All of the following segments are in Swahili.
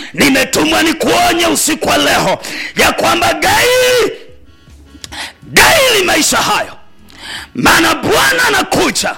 nimetumwa ni kuonye usiku wa leo ya kwamba gaili gaili maisha hayo maana bwana anakuja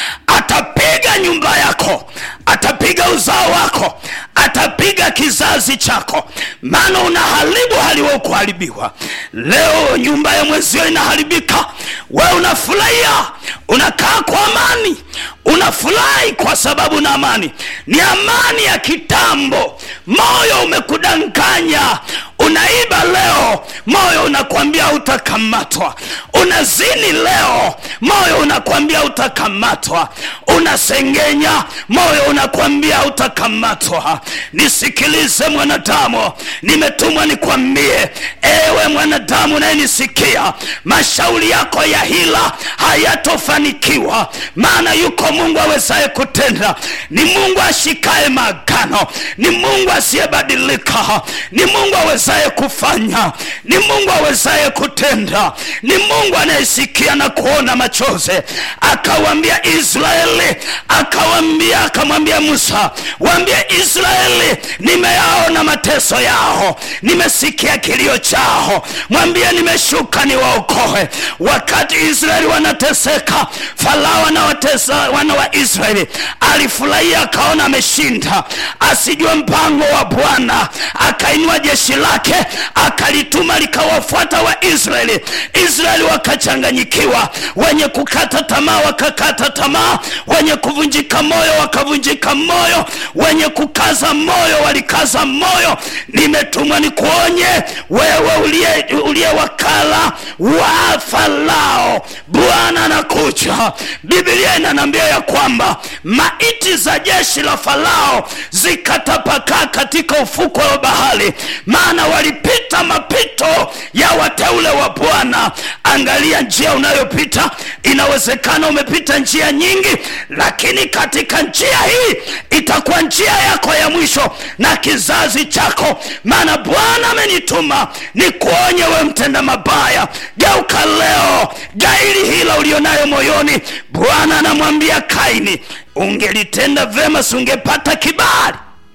atapiga nyumba yako atapiga uzao wako atapiga kizazi chako maana unaharibu haliwe kuharibiwa leo nyumba ya mwenzio inaharibika we unafurahia unakaa kwa amani unafurahi kwa sababu na amani ni amani ya kitambo moyo umekudanganya unaiba leo moyo unakwambia utakamatwa unazini leo moyo unakwambia utakamatwa unasengenya moyo unakwambia utakamatwa nisikilize mwanadamu nimetumwa nikwambie ewe mwanadamu nayenisikia mashauri yako ya hila hayatofanikiwa maana yuko mungu awezaye kutenda ni mungu ashikaye maagano ni mungu asiyebadilika ni mungu awezaye kufanya ni mungu awezaye kutenda ni mungu anayesikia na kuona machozi akawambia israeli akawambia akamwambia musa waambie israeli nimeyaona mateso yao nimesikia kilio chao mwambie nimeshuka niwaokoe wakati israeli wanateseka farao anawatesa wana wa israeli alifurahia akaona ameshinda asijue mpango wa bwana akainua jeshi lake akalituma likawafuata waisraeli israeli wakachanganyikiwa wenye kukata tamaa wakakata tamaa wenye kuvunjika moyo wakavunjika moyo wenye kukaza moyo walikaza moyo nimetumwa nikuonye wewe uliye, uliye wakala wa farao bwana anakuja biblia inanambia ya kwamba maiti za jeshi la farao zikatapakaa katika ufuko wa bahari maana walipita mapito ya wateule wa bwana angalia njia unayopita inawezekana umepita njia nyingi lakini katika njia hii itakuwa njia yako ya mwisho na kizazi chako maana bwana amenituma ni kuonye we mtenda mabaya geuka leo gairi hila ulionayo moyoni bwana anamwambia kaini ungelitenda vema si ungepata kibali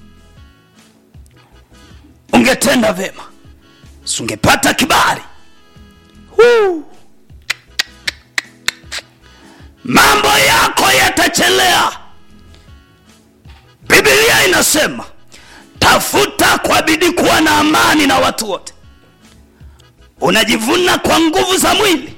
ungetenda vema si ungepata kibali Huu. mambo yako yatachelea biblia inasema tafuta kwa bidii kuwa na amani na watu wote unajivuna kwa nguvu za mwili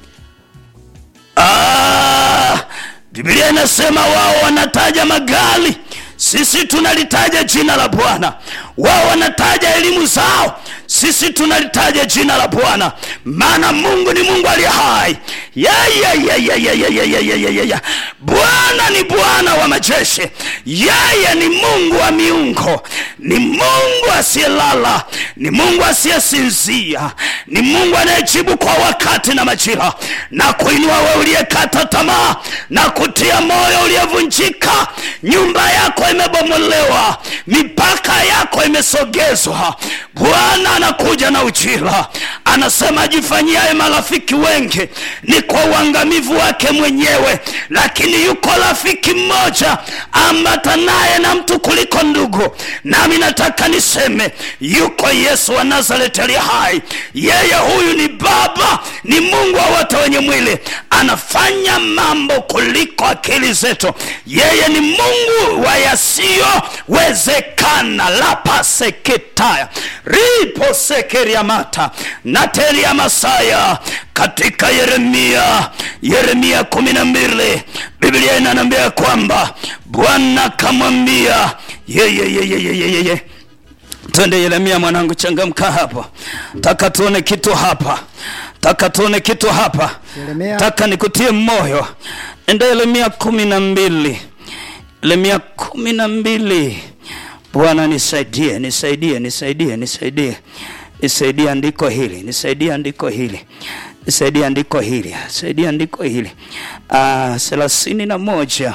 ah, biblia inasema wao wanataja magari sisi tunalitaja jina la bwana wao wanataja elimu zao sisi tunalitaja jina la bwana maana mungu ni mungu aliye hai Ya, ya, ya, ya, ya, ya, ya, ya, ya, ya, ya, ya. bwana ni bwana wa majeshi yeye ni mungu wa miungo ni mungu asiyelala ni mungu asiyesinzia ni mungu anayejibu kwa wakati na majira na kuinua we uliyekata tamaa na kutia moyo uliyevunjika nyumba yako imebomolewa mipaka yako imesogezwa bwana anakuja na ujira anasema ajifanyiaye marafiki wengi ni kwa uangamivu wake mwenyewe lakini yuko rafiki mmoja ambatanaye na mtu kuliko ndugu nami nataka niseme yuko yesu wa nazareti aliye hai yeye huyu ni baba ni mungu wa wote wenye mwili anafanya mambo kuliko akili zetu yeye ni mungu wa yasiyowezekana lapaseketaya riposekeriamata nateria masaya katika yeremia yeremia kumi na mbili biblia inanambia kwamba bwana kamwambia yeyeyeyeyeyeye twende yeremia mwanangu changamka hapo taka tuone kitu hapa taka tuone kitu hapa Yeremia. taka nikutie moyo enda yeremia kumi na mbili yeremia kumi na mbili bwana nisaidie nisaidie nisaidie nisaidie nisaidie andiko hili nisaidie andiko hili nisaidie andiko hili nisaidie andiko hili Ah, thelathini na moja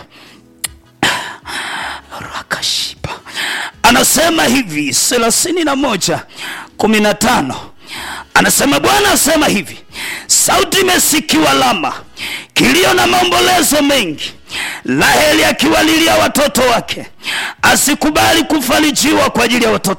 rakashiba anasema hivi thelathini na moja kumi na tano anasema bwana asema hivi sauti imesikiwa lama kilio na maombolezo mengi raheli akiwalilia watoto wake asikubali kufarijiwa kwa ajili ya watoto